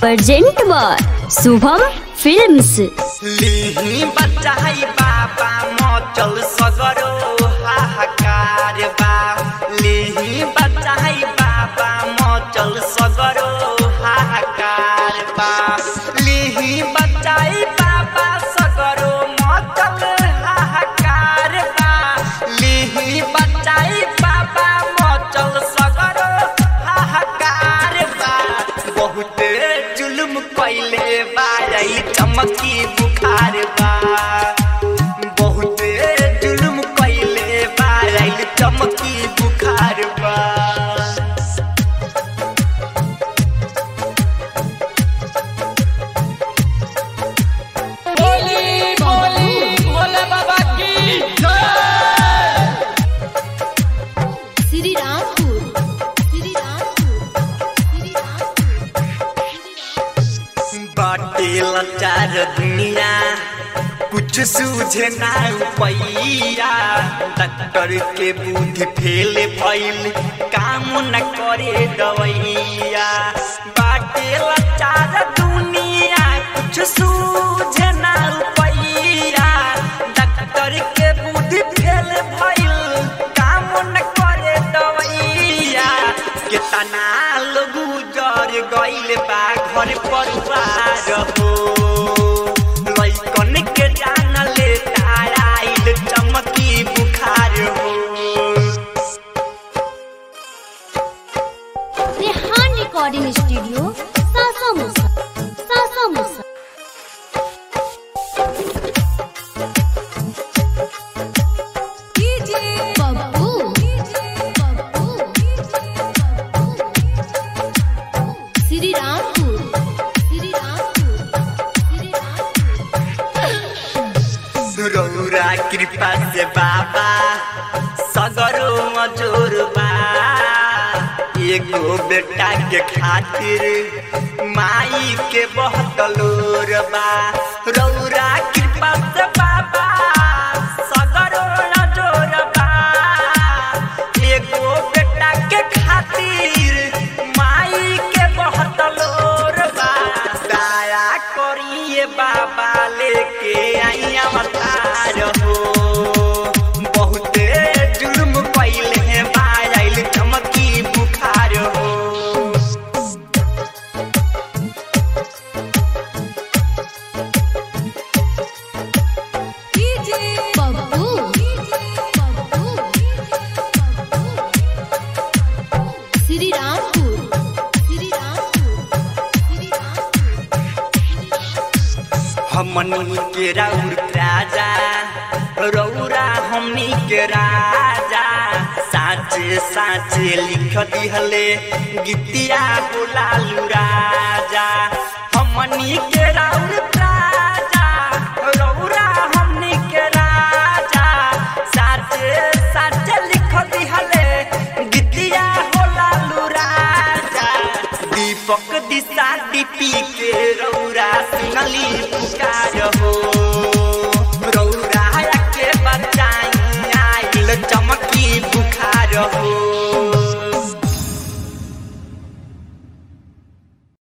present by Shubham films लिही बचाई बाबा मचल सगरो हाहाकार बा लिही बचाई बाबा मचल सगरो हाहाकार बा लिही बचाई बाबा सगरो मचल हाहाकार बा लिही बचाई बाबा मचल सगरो हाहाकार बा बहुते जुल्म कैले बारई चमकी बुखार बा बहुते जुल्म कैले बारई चमकी बुखार बा बोली बोली भोले बाबा की जय श्री रामपुर श्री रामपुर श्री रामपुर बाटे लाचार दुनिया कुछ सूझे ना पैया डॉक्टर के बुद्धि फेल भइल काम न करे दवैया बाटे लाचार दुनिया कुछ सूझे ना पैया डॉक्टर के बुद्धि फेल भइल काम न करे दवैया केतना लोग उजर गइल बा घर परिवार हो लइकन के जान ले ताराइल चमकी बुखार हो रेहान रिकॉर्डिंग स्टूडियो सासा मुसा सासा मुसा बब्बू बब्बू श्री रामपुर श्री रामपुर श्री रामपुर रौरा कृपा से बाबा सगरो मजूर बा एगो बेटा के खातिर माई के बहुत लोर बा रौरा कृपा से बाबा सगरो मजूर बा एगो बेटा के खातिर माई के बहुत लोर बा दया करिए बाबा लेके आई अवतार हो बहुते जुल्म कैले हैं बाइल चमकी बुखार हो बब्बू बब्बू श्री रामपुर श्री रामपुर श्री रामपुर हमनी के राउर राजा रौरा हमनी के राजा साचे साचे लिख दिहले गीतिया बोलालू राजा हमनी के राउर राजा रौरा हमनी के राजा साचे साचे लिख दिहले गीतिया बोलालू राजा दीपक दिशा दीपी के रौरा सुनली पुकार हो